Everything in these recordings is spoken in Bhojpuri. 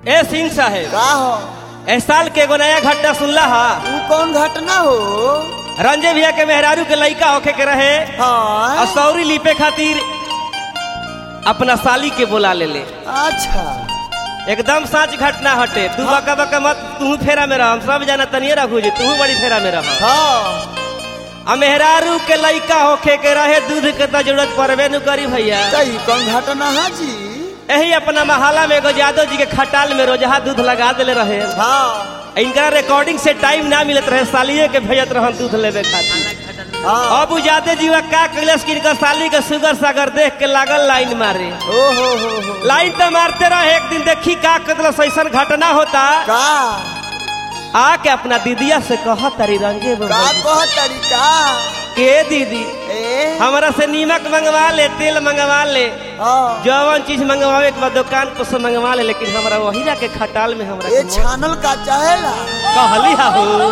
ए सिंह साहेब का हो ए साल के एगो नया घटना सुनला हा ऊ कौन घटना हो रंजे भैया के मेहरारू के लइका होखे के रहे और हाँ सौरी लीपे खातिर अपना साली के बोला ले ले अच्छा एकदम सच घटना हटे तू बका बका मत तू फेरा में रह हम सब जाना तनिए रखू जी तू बड़ी फेरा में रह हाँ आ मेहरारू के लइका होखे के रहे दूध के तो जरूरत पड़बे न करी भैया तो ई कौन घटना है जी यही अपना महाला में एगो यादव जी के खटाल में रोजहा दूध लगा देले रहे हाँ इनका रिकॉर्डिंग से टाइम ना मिलत रहे सालिए के भेजत रहन दूध लेवे खातिर हाँ अब उजादे जीवा का कैलस कि इनका साली के सुगर सागर देख के लागल लाइन मारे ओ हो हो हो लाइन तो मारते रहे एक दिन देखी का कदल ऐसा घटना होता का आके अपना दीदिया से कह तारी रंगे का बाबा कह तरीका के दीदी ए हमारा से नीमक मंगवा ले तेल मंगवा ले हाँ जवन चीज मंगवावे के बाद दुकान पर से मंगवा ले लेकिन हमरा वही जाके खटाल में हमरा ये के छानल का चाहेला कहली हो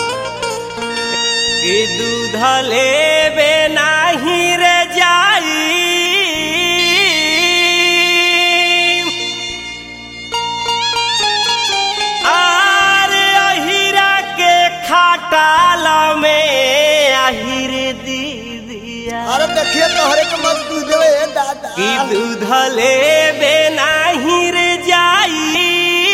कि दूध लेबे नाही रे जाई आर अहिरा के खटाल में अहिर दीदिया अरे देखिए तोहरे के मत दूध देवे ए दादा कि दूध लेबे नाही रे जाई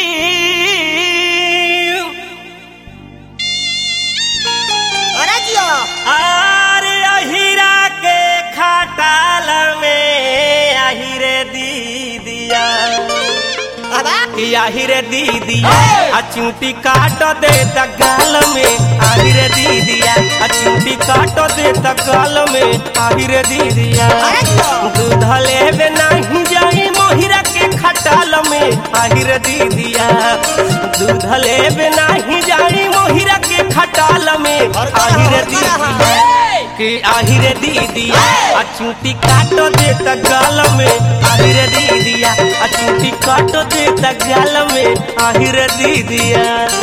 अरे जिया आरे अहिरा के खटाल में अहिरे दीदिया कि अहिरे दीदिया आ चूंटी काट दे त गाल में अहिरे दीदिया आ चूंटी काट दे त गाल में अहिरे दीदिया दूध लेबे नहीं जाई मोहिरा के खटाल में अहिर दीदिया दूध लेबे नहीं जाई मोहिरा के खटाल में अहिर दीदिया कि आहिर दीदिया आ चूंटी काटो दे त गाल में आहिर दीदिया आ चूंटी काटो दे त गाल में आहिर दीदिया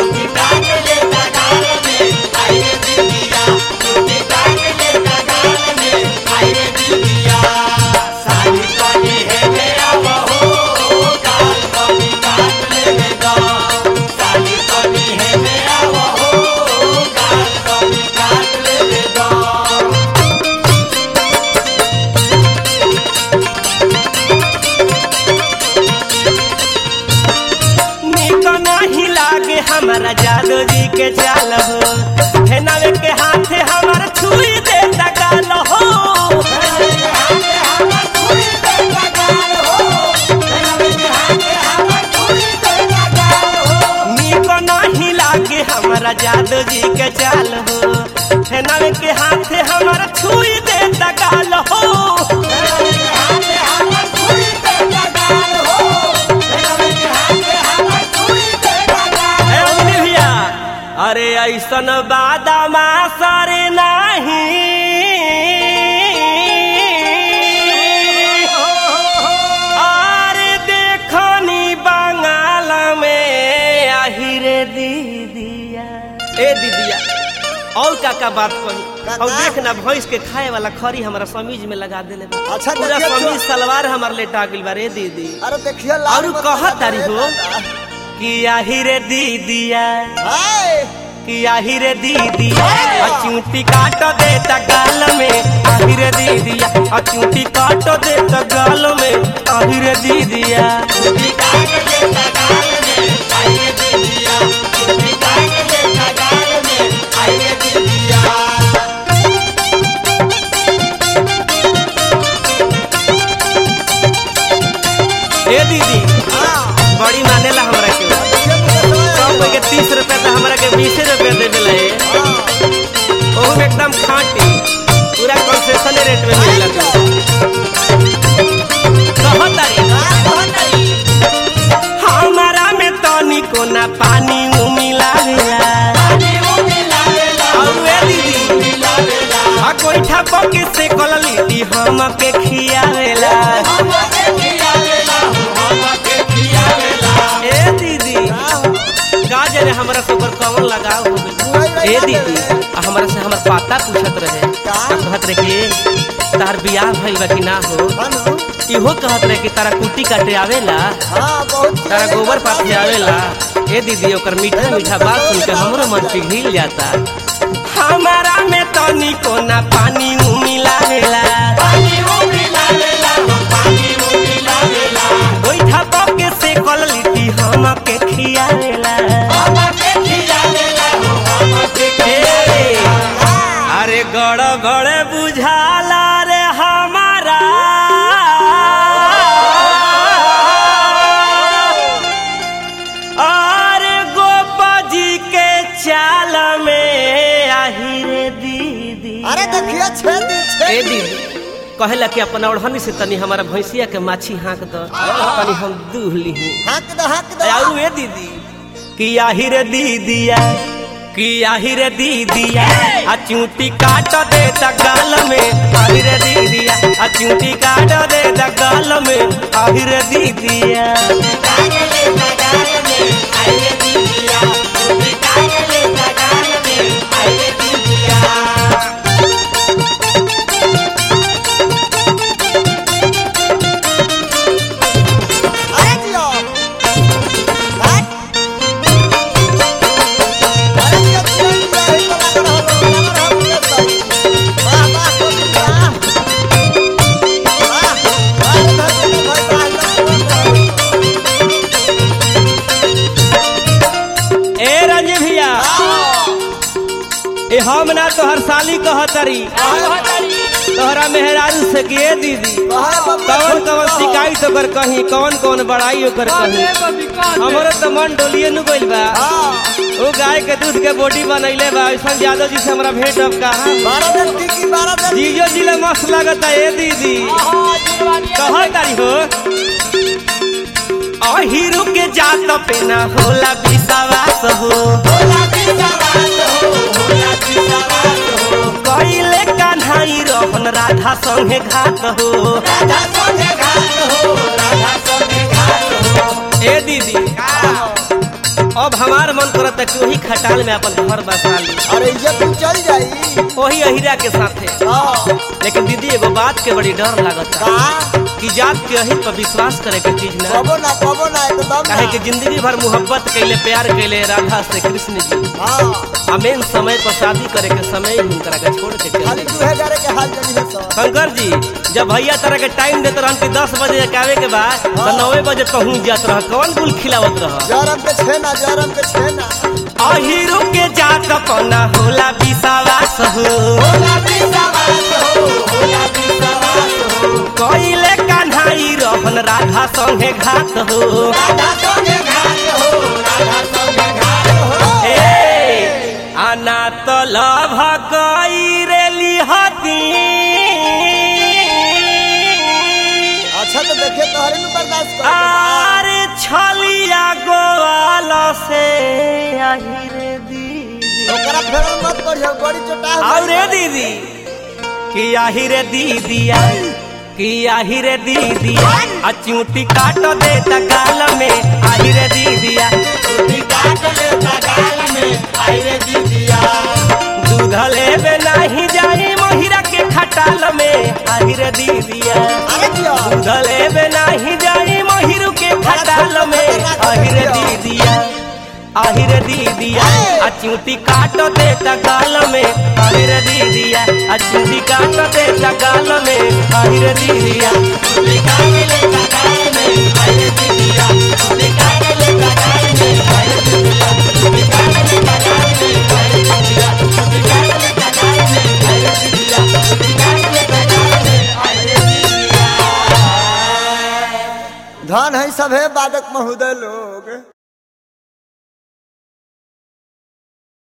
निक नहीं लागे हमारा जादू जी के चाल हो हेनावे के हाथे हमारा छुई दे गाल हो निक नहीं लागे हमारा जादू जी के चाल हो हेनावे के हाथे हमारा छुई दे गाल हो ए अंजलि भैया अरे ऐसन बादामा सरे नहीं अरे देखनी बंगाल में आहिरे दीदिया ए दीदिया और का का बात कही का- और का? देख ना भैंस के खाए वाला खरी हमारा समीज में लगा देले बा अच्छा, पूरा देखिए तो- समीज सलवार हमार लेटा गेल बा रे दीदी अरे देखिए लाल और मत कह लगा तारी दे हो दादा। कि आहिरे दीदिया हाय कि आहिरे दीदिया आ चूंटी काट दे त गाल में आहिरे दीदिया आ चूंटी काट दे त गाल में आहिरे दीदिया ए दीदी हाँ बड़ी मानेला हमरा के ये मुझे सब समझ कोई के तीस रुपया तो हमरा के बीसे रुपया दे देला है हाँ ओहू में एकदम खाटी पूरा कंसेशन रेट में मिलला कहत तारी हमारा में तनी कोना पानी मिलावेला और ए दीदी आ कोईठा पके से कल लीदी हम के खियावेला ए दीदी का जाने हमरा से ओकर कौन लगाव हो गइल ए दीदी आ हमरा से हमर पाता पूछत रहे का? का कहत रहे कि तार बियाह भइल बा कि ना हो हनु इहो कहत रहे कि तारा कुटी काटे आवेला हाँ बहुत तारा गोबर पाथे आवेला ए दीदी ओकर मीठा मीठा बात सुन के हमरो मन पिघल जाता हमारा में तनी को ना पानी उ मिलावेला गोइठा पके से कल लिट्टी हम के खियावेला ए, अरे गड़ गड़ बुझाला रे हमारा अरे गोपा जी के चाल में आही रे दीदी अरे देखिए छेद ए छेद दीदी कहेला कि अपन ओढ़नी से तनी हमारा भैंसिया के माछी हाँक दो तनी हम दूह लीही हाक दो हाक दो आऊ ए दीदी कि आही रे दीदिया कि आही रे दीदिया आ चूटी काट दे त गाल में आही रे दीदिया आ चूटी काट दे त गाल में आही रे दीदिया अरे जियो हाक अरे जियो छेद रही तो लग रहा हो लग रहा हो ये सही वाह वाह कोई वाह वाह वाह धरती भाई वाह ए रंज भैया ए हम ना तोहर साली कहतरी तोहरा मेहरारू से के ए दीदी कौन कौन शिकायत ओकर कहीं कौन कौन बड़ाई ओकर कहीं हमरो तो मन डोलिए नु गइल बा ओ गाय के दूध के बोटी बनैले बा ऐसा यादव जी से हमरा भेंट अब कहा बारह दिन टिकी बारह दिन जीजो जिले मस्त लगता ए दीदी कहा तारी हो अहिरु के जात पे ना होला विश्वास हो कइले कान्हाई रहन राधा संगे घात हो ए दीदी अब हमार मन करता कि वही खटाल में अपन घर बसा ली अरे इज्जत तू चल जाई वही अहिरा के साथे हाँ लेकिन दीदी एगो बात के बड़ी डर लागता का कि जात के अहिर पर विश्वास करे के चीज ना कबो ना कबो ना एकदम काहे कि ना जिंदगी भर मोहब्बत कैले प्यार कैले राधा से कृष्ण जी हाँ अमेन समय पर शादी करे के समय ही हुनकरा के छोड़ के चल खाली गए। तू है डरे के हाल जनी है सब शंकर जी जब भैया तरह के टाइम देते रहन कि दस बजे के आवे के बाद तो नौवे बजे पहुंच जात रह कौन गुल खिलावत रह जरम के छेना जरम के छेना अहिरो के जात पना होला विश्वास हो कइले कान्हाई रहन राधा संगे घात हो ए आना तो लभ गई रे लिहती अच्छा तो देखिए तोहरे में बर्दाश्त कर आरे छलिया गोवाल से आहिरे दीदी ओकरा फेर मत पढ़ियो बड़ी चोटा और रे दीदी कि आहिरे दीदिया कि आहिरे दीदिया आ चूटी काट दे त गाल में आहिरे दीदिया चूटी काट दे त गाल में आहिरे दीदिया दूध लेबे नाही जाई महिरा के खटाल में आहिरे दीदिया अरे जियो दूध लेबे नाही जाई महिरू के खटाल में आहिरे दीदिया आहिरे दीदिया आ चूटी काट दे त गाल में आहिरे दीदिया आ चूटी काट दे त गाल में आहिरे दीदिया चूटी काट ले त गाल में आहिरे दीदिया चूटी काट ले त गाल में आहिरे दीदिया चूटी काट ले त गाल में आहिरे दीदिया चूटी काट ले त गाल में आहिरे दीदिया चूटी काट ले त गाल में आहिरे दीदिया धन है सभे बादक महोदय लोग